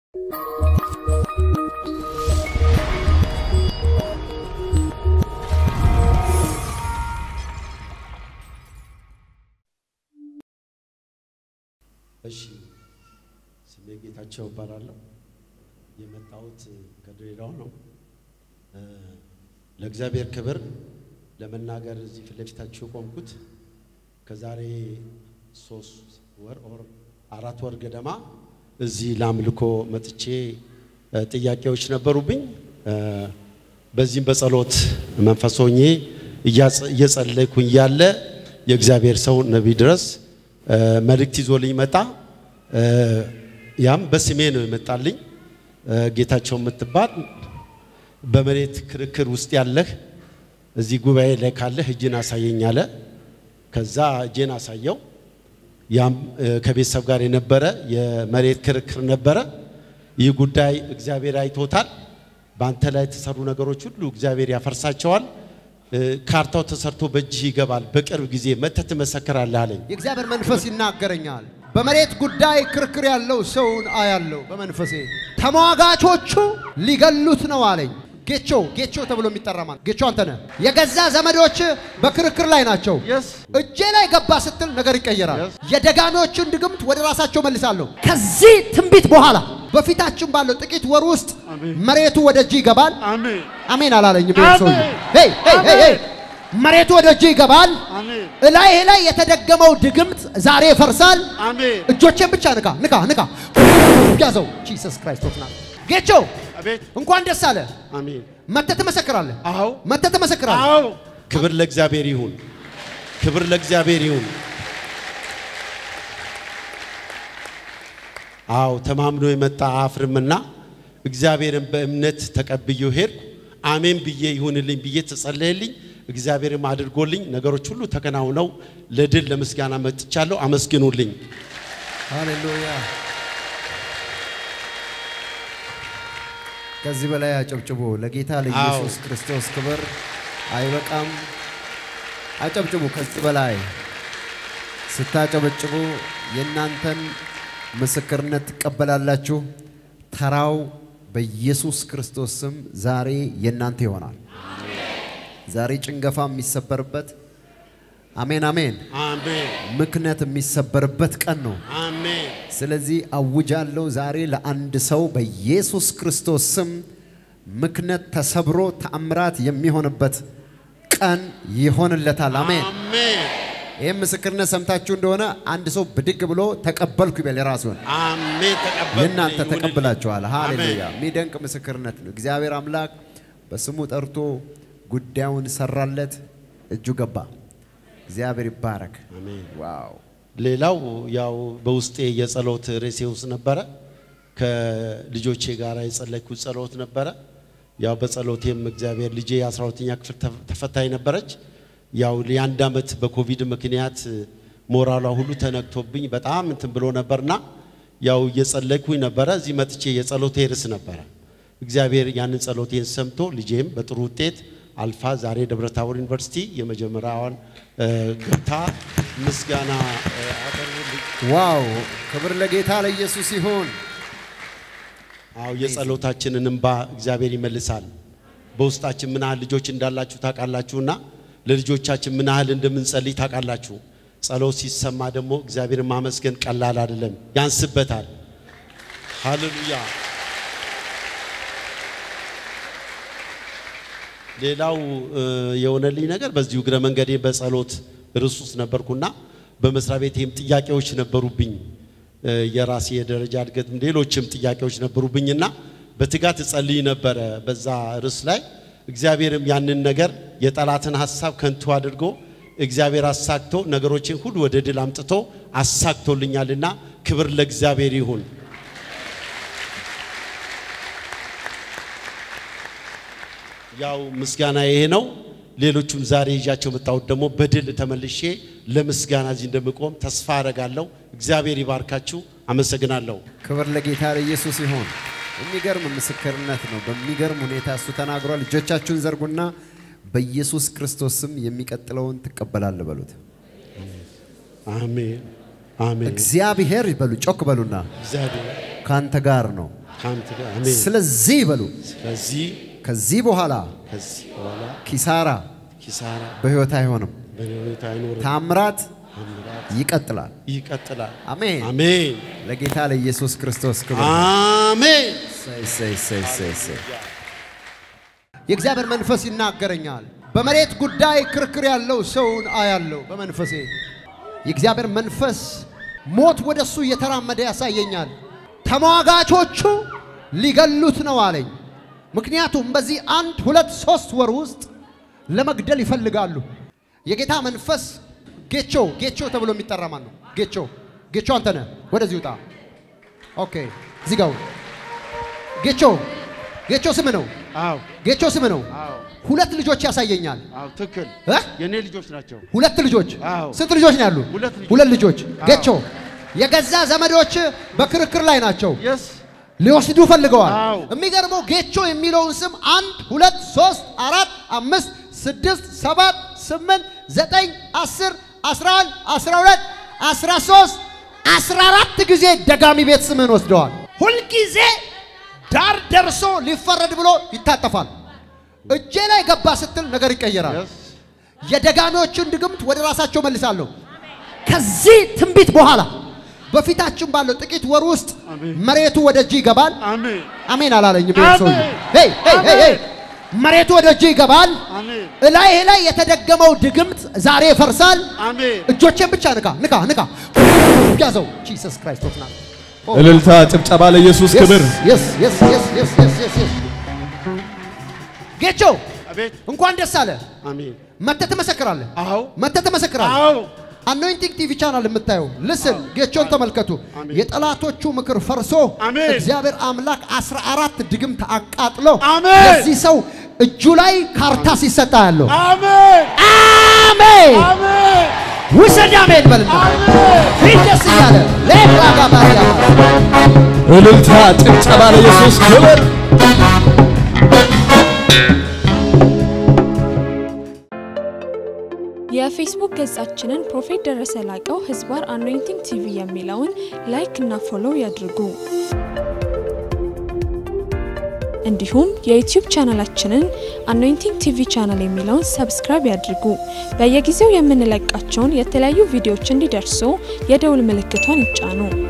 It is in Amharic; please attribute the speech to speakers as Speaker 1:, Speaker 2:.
Speaker 1: እሺ ስሜ ጌታቸው እባላለሁ። የመጣሁት ከድሬዳዋ ነው። እ ለእግዚአብሔር ክብር ለመናገር እዚህ ፊት ለፊታችሁ የቆምኩት ከዛሬ ሶስት ወር ኦር አራት ወር ገደማ እዚህ ለአምልኮ መጥቼ እ ጥያቄዎች ነበሩብኝ። እ በዚህም በጸሎት መንፈስ ሆኜ እያጸ- እየጸለይኩኝ እያለ የእግዚአብሔር ሰው ነቢይ ድረስ እ መልእክት ይዞልኝ መጣ። እ ያም በስሜ ነው የመጣልኝ። እ ጌታቸው የምትባል በመሬት ክርክር ውስጥ ያለህ እዚህ ጉባኤ ላይ ካለህ እጅን አሳየኝ አለ። ከዛ እጄን አሳየው። ያም እ ከቤተሰብ ጋር የነበረ የመሬት ክርክር ነበረ። ይህ ጉዳይ እግዚአብሔር አይቶታል። በአንተ ላይ የተሰሩ ነገሮች ሁሉ እግዚአብሔር ያፈርሳቸዋል። እ ካርታው ተሰርቶ በእጅህ ይገባል። በቅርብ ጊዜ መጥተህ ትመሰክራለህ አለኝ።
Speaker 2: የእግዚአብሔር መንፈስ ይናገረኛል። በመሬት ጉዳይ ክርክር ያለው ሰውን አያለው በመንፈሴ። ተሟጋቾቹ ሊገሉት ነው አለኝ። ጌቾ ጌቾ ተብሎ የሚጠራ ማለት ጌቾ አንተ ነህ። የገዛ ዘመዶች በክርክር ላይ ናቸው። እጄ ላይ ገባ ስትል ነገር ይቀየራል። የደጋሚዎችን ድግምት ወደ ራሳቸው መልሳለሁ። ከዚህ ትንቢት በኋላ በፊታችን ባለው ጥቂት ወር ውስጥ መሬቱ ወደ እጅ ይገባል።
Speaker 3: አሜን
Speaker 2: አሜን አላለኝም። ይሄ
Speaker 3: አሜን።
Speaker 2: ሰውዬ ሄይ ሄይ ሄይ ሄይ መሬቱ ወደ እጅ ይገባል።
Speaker 3: አሜን
Speaker 2: እላይህ ላይ የተደገመው ድግምት ዛሬ ይፈርሳል።
Speaker 3: አሜን
Speaker 2: እጆቼን ብቻ ንካ ንካ ንካ ያዘው። ጂሰስ ክራይስት ኦፍ ናዝሬት ጌቾ
Speaker 3: አቤት
Speaker 2: እንኳን ደስ አለ።
Speaker 1: አሜን።
Speaker 2: መተህ ትመሰክራለህ።
Speaker 1: አዎ
Speaker 2: መተህ ትመሰክራለህ።
Speaker 3: አዎ
Speaker 1: ክብር ለእግዚአብሔር ይሁን። ክብር ለእግዚአብሔር ይሁን። አዎ ተማምኖ የመጣ አፍርምና እግዚአብሔርን በእምነት ተቀብዬው ሄድኩ። አሜን ብዬ ይሁንልኝ ብዬ ተጸለየልኝ። እግዚአብሔርም አድርጎልኝ ነገሮች ሁሉ ተከናውነው ለድል ለምስጋና መጥቻለሁ። አመስግኑልኝ።
Speaker 2: ሃሌሉያ። ከዚህ በላይ አጨብጭቡ ለጌታ ለኢየሱስ ክርስቶስ ክብር። አይበቃም? አጨብጭቡ። ከዚህ በላይ ስታጨበጭቡ የእናንተን ምስክርነት ትቀበላላችሁ። ተራው በኢየሱስ ክርስቶስ ስም ዛሬ የእናንተ ይሆናል። ዛሬ ጭንገፋ የሚሰበርበት አሜን አሜን፣
Speaker 1: አሜን
Speaker 2: ምክንያት የሚሰበርበት ቀን ነው።
Speaker 1: አሜን
Speaker 2: ስለዚህ አውጃለሁ ዛሬ ለአንድ ሰው በኢየሱስ ክርስቶስ ስም ምክንያት ተሰብሮ ተአምራት የሚሆንበት ቀን ይሆንለታል። አሜን።
Speaker 1: አሜን
Speaker 2: ይህም ምስክርነት ሰምታችሁ እንደሆነ አንድ ሰው ብድግ ብሎ ተቀበልኩ ይበል የራሱን።
Speaker 1: አሜን ተቀበል
Speaker 2: የእናንተ ተቀብላችኋል። ሃሌሉያ! የሚደንቅ ምስክርነት ነው። እግዚአብሔር አምላክ በስሙ ጠርቶ ጉዳዩን ሰራለት፣ እጁ ገባ። እግዚአብሔር ይባረክ።
Speaker 1: አሜን
Speaker 2: ዋው!
Speaker 1: ሌላው ያው በውስጤ የጸሎት ርዕሴ ውስጥ ነበረ። ከልጆቼ ጋር የጸለይኩት ጸሎት ነበረ። ያው በጸሎቴም እግዚአብሔር ልጄ የአስራ ሁለተኛ ክፍል ተፍ- ተፈታኝ ነበረች። ያው የአንድ ዓመት በኮቪድ ምክንያት ሞራሏ ሁሉ ተነክቶብኝ በጣም እንትን ብሎ ነበርና ያው እየጸለይኩኝ ነበረ። እዚህ መጥቼ የጸሎቴ ርዕስ ነበረ። እግዚአብሔር ያንን ጸሎቴን ሰምቶ ልጄም በጥሩ ውጤት አልፋ ዛሬ ደብረታቦር ዩኒቨርሲቲ የመጀመሪያዋን እ፣ ገብታ ምስጋና እ፣ አቀርቡልኝ።
Speaker 2: ዋው! ክብር ለጌታ ለኢየሱስ ይሁን።
Speaker 1: አዎ የጸሎታችንን እንባ እግዚአብሔር ይመልሳል። በውስጣችን ምን ያህል ልጆች እንዳላችሁ ታውቃላችሁና ለልጆቻችን ምን ያህል እንደምንጸልይ ታውቃላችሁ። ጸሎት ሲሰማ ደግሞ እግዚአብሔርን ማመስገን ቀላል አይደለም፣ ያንስበታል። ሃሌሉያ። ሌላው እ፣ የሆነልኝ ነገር በዚሁ እግረ መንገዴ በጸሎት ርዕስ ውስጥ ነበርኩና በመስሪያ ቤቴም ጥያቄዎች ነበሩብኝ። እ፣ የራሴ የደረጃ እድገትም ሌሎችም ጥያቄዎች ነበሩብኝና በትጋት እጸልይ ነበረ በዛ ርዕስ ላይ። እግዚአብሔርም ያንን ነገር የጠላትን ሀሳብ ከንቱ አድርጎ እግዚአብሔር አሳክቶ ነገሮችን ሁሉ ወደ ድል አምጥቶ አሳክቶልኛልና ክብር ለእግዚአብሔር ይሁን። ያው ምስጋና ይሄ ነው። ሌሎቹም ዛሬ ይዣቸው መጣሁት ደግሞ በድል ተመልሼ ለምስጋና እዚህ እንደምቆም ተስፋ አደርጋለሁ። እግዚአብሔር ይባርካችሁ። አመሰግናለሁ።
Speaker 2: ክብር ለጌታ ለኢየሱስ ይሁን። የሚገርም ምስክርነት ነው። በሚገርም ሁኔታ እሱ ተናግሯል። እጆቻችሁን ዘርጉና በኢየሱስ ክርስቶስ ስም የሚቀጥለውን ትቀበላለህ በሉት።
Speaker 1: አሜን አሜን።
Speaker 2: እግዚአብሔር በሉ፣ ጮክ በሉና
Speaker 1: እግዚአብሔር
Speaker 2: ካንተ ጋር ነው።
Speaker 1: ከአንተ ጋር አሜን።
Speaker 2: ስለዚህ በሉ
Speaker 1: ስለዚህ
Speaker 2: ከዚህ በኋላ
Speaker 1: ከዚህ በኋላ
Speaker 2: ኪሳራ
Speaker 1: ኪሳራ
Speaker 2: በሕይወት አይሆንም፣
Speaker 1: በሕይወት አይኖርም።
Speaker 2: ታምራት
Speaker 1: ታምራት
Speaker 2: ይቀጥላል።
Speaker 1: ይቀጥላል።
Speaker 2: አሜን።
Speaker 1: አሜን
Speaker 2: ለጌታ ለኢየሱስ ክርስቶስ ክብር።
Speaker 1: አሜን።
Speaker 2: እሰይ፣ እሰይ፣ እሰይ፣ እሰይ፣ እሰይ። የእግዚአብሔር መንፈስ ይናገረኛል። በመሬት ጉዳይ ክርክር ያለው ሰውን አያለው በመንፈሴ። የእግዚአብሔር መንፈስ ሞት ወደ እሱ እየተራመደ ያሳየኛል። ተሟጋቾቹ ሊገሉት ነው አለኝ። ምክንያቱም በዚህ አንድ ሁለት ሶስት ወር ውስጥ ለመግደል ይፈልጋሉ። የጌታ መንፈስ ጌቾ ጌቾ ተብሎ የሚጠራ ማን ነው? ጌቾ ጌቾ አንተ ነህ። ወደዚህ ውጣ። ኦኬ እዚህ ጋር ሁን። ጌቾ ጌቾ ስም ነው።
Speaker 3: አዎ
Speaker 2: ጌቾ ስም ነው።
Speaker 3: አዎ
Speaker 2: ሁለት ልጆች ያሳየኛል።
Speaker 3: አዎ ትክክል።
Speaker 2: እ?
Speaker 3: የኔ ልጆች ናቸው።
Speaker 2: ሁለት ልጆች
Speaker 3: አዎ።
Speaker 2: ስንት ልጆች ነው ያሉ?
Speaker 3: ሁለት ልጆች።
Speaker 2: ሁለት ልጆች።
Speaker 3: አዎ።
Speaker 2: ጌቾ የገዛ ዘመዶች በክርክር ላይ ናቸው።
Speaker 3: የስ
Speaker 2: ሊወስዱ ፈልገዋል።
Speaker 3: አዎ።
Speaker 2: የሚገርመው ጌቾ የሚለውን ስም አንድ ሁለት ሶስት አራት አምስት ስድስት ሰባት ስምንት ዘጠኝ አስር አስራ አንድ አስራ ሁለት አስራ ሶስት አስራ አራት ጊዜ ደጋሚ ቤት ስምህን ወስደዋል። ሁልጊዜ ዳር ደርሶ ሊፈረድ ብሎ ይታጠፋል። እጄ ላይ ገባ ስትል ነገር ይቀየራል።
Speaker 3: የስ
Speaker 2: የደጋሚዎችን ድግምት ወደ ራሳቸው መልሳለሁ። ከዚህ ትንቢት በኋላ በፊታችን ባለው ጥቂት ወር ውስጥ
Speaker 3: አሜን።
Speaker 2: መሬቱ ወደ እጅ ይገባል።
Speaker 3: አሜን
Speaker 2: አሜን አላለኝም።
Speaker 3: አሜን።
Speaker 2: ሰው ሄይ ሄይ ሄይ ሄይ መሬቱ ወደ እጅ ይገባል።
Speaker 3: አሜን
Speaker 2: እላይህ ላይ የተደገመው ድግምት ዛሬ ይፈርሳል።
Speaker 3: አሜን
Speaker 2: እጆቼን ብቻ ንካ ንካ ንካ ያዘው። ጂሰስ ክራይስት ኦፍ ናዝሬት
Speaker 4: እልልታ፣ ጭብጨባ ለኢየሱስ ክብር።
Speaker 2: የስ የስ የስ የስ የስ የስ የስ ጌቾ
Speaker 3: አቤት
Speaker 2: እንኳን ደስ አለ።
Speaker 3: አሜን
Speaker 2: መተህ ትመሰክራለህ።
Speaker 3: አዎ
Speaker 2: መተህ ትመሰክራለህ።
Speaker 3: አዎ
Speaker 2: አኖይንቲንግ ቲቪ ቻናል የምታየው ልስን ጌቾን ተመልከቱ።
Speaker 3: አሜን።
Speaker 2: የጠላቶቹ ምክር ፈርሶ
Speaker 3: አሜን።
Speaker 2: እግዚአብሔር አምላክ 14 ድግምት አቃጥሎ
Speaker 3: አሜን።
Speaker 2: ለዚህ ሰው እጁ ላይ ካርታ ሲሰጣ ያለው
Speaker 3: አሜን
Speaker 2: አሜን
Speaker 3: አሜን
Speaker 2: ውሰድ አሜን በልና
Speaker 3: አሜን
Speaker 2: ፊት ደስ እያለ ሌላ ጋባያ
Speaker 4: እልልታ፣ ጭብጨባ ለኢየሱስ ክብር።
Speaker 5: የፌስቡክ ገጻችንን ፕሮፌት ደረሰ ላቀው ህዝባር አኖይንቲንግ ቲቪ የሚለውን ላይክ እና ፎሎው ያድርጉ። እንዲሁም የዩቲዩብ ቻናላችንን አኖይንቲንግ ቲቪ ቻናል የሚለውን ሰብስክራይብ ያድርጉ። በየጊዜው የምንለቃቸውን የተለያዩ ቪዲዮዎች እንዲደርሱ የደውል ምልክቷን ይጫኑ።